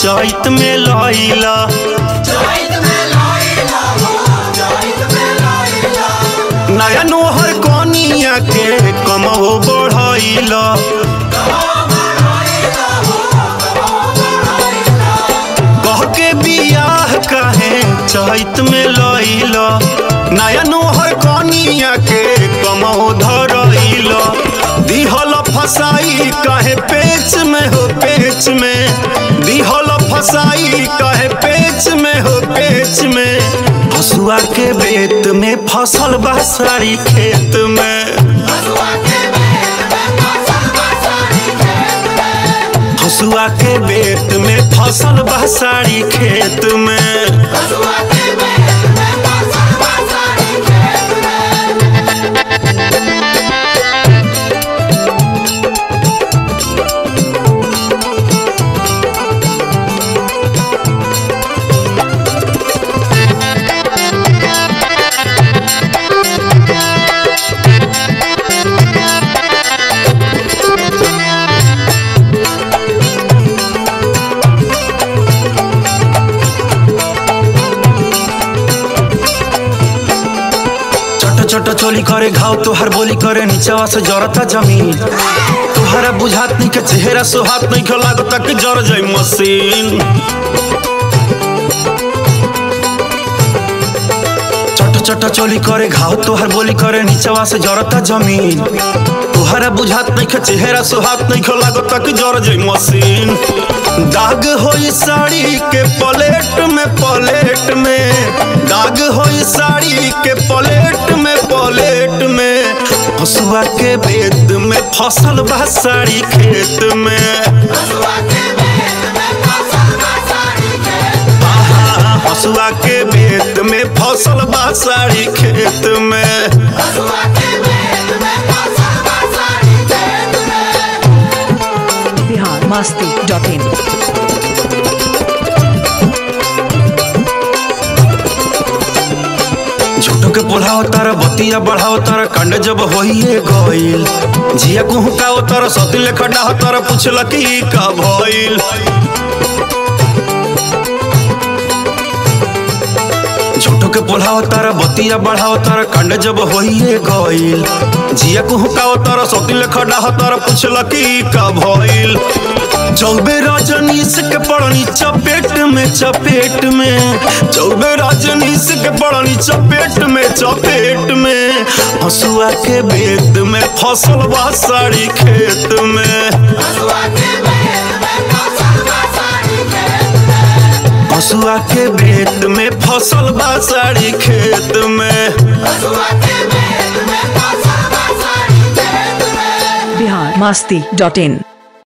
चैत में लैला नया नोहर कनिया के कमहो बढ़ैला कह के बियाह काहे चैत में लैला नया नोहर कनिया के कमहो धरैला दिहल फसाई काहे पेच में हो पेच में दिहल फसाई काहे पेच में हो पेच में हसुआ के बेत में फसल बा सारी खेत में हसुआ के बेत में फसल बा सारी खेत में छोट छोट चोली करे घाव तोहर बोली करे नीचवा से जरता जमीन तोहरा बुझात नहीं के चेहरा सोहात नहीं के लागता कि जर जाई मशीन छोट छोट चोली करे घाव तोहर बोली करे नीचवा से जरता जमीन तोहरा बुझात नहीं के चेहरा सोहात नहीं के लागता कि जर जाई मशीन दाग होई साड़ी के पलेट में पलेट में दाग होई साड़ी के पलेट में पलेट में हसुआ के बेद में फसल बा साड़ी खेत में आहा, हसुआ के बेद में फसल बा साड़ी खेत में बिहार मस्ती डॉट इन झूठो के बोलाओ तारा बतिया बढ़ाओ तारा कंड जब होइए गइल जिया को हुकाओ तारा सती लेखा डाह तारा पूछला कि का भइल झूठो के बोलाओ तारा बतिया बढ़ाओ तारा कंड जब होइए गइल जिया को हुकाओ तारा सती लेखा डाह तारा पूछला कि का भइल चौबे रजनीश के पड़नी चपेट में चपेट में चौबे रजनीश के पड़नी चपेट में चपेट में हसुआ के बेद में फसल बा साड़ी खेत में हसुआ के बेद में फसल बा साड़ी खेत में बिहार मस्ती डॉट इन